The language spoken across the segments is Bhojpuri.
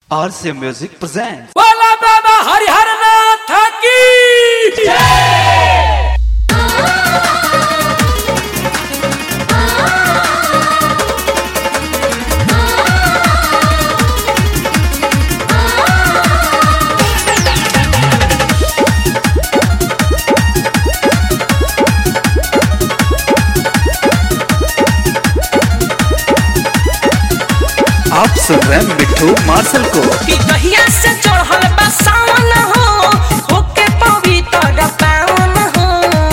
RCA Music presents. बोला बाबा हरिहर नाथ की आप सुन रहे हैं मिट्टू मार्शल को कि कहिया से चढ़ल बा सावन हो होके पवित्र पावन हो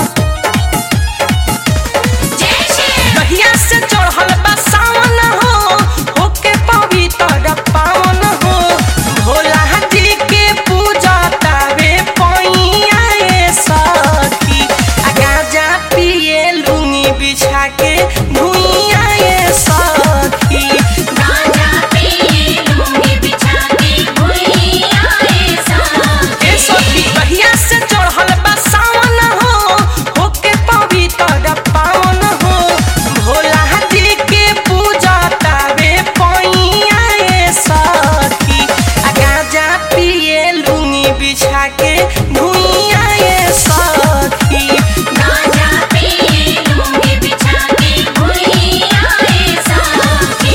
कहिया से चढ़ल बा सावन हो होके पवित्र पावन हो भोला जी के पूजा तावे पैया ए सखी आ गाजा पिए लुंगी बिछा के भुइया ए सखी गाजा पिए लूंगी बिछा के भुइया ए साथी। ए सखी कहिया से चढ़ल बा सावन हो होके पवित्र पावन हो भोला जी के पूजा तावे पैया ए सखी आ गाजा पिए लुंगी बिछा के भुइया ए सखी गाजा पिए लूंगी बिछा के भुइया ए साथी।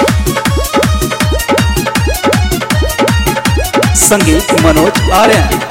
संगीत मनोज आर्यन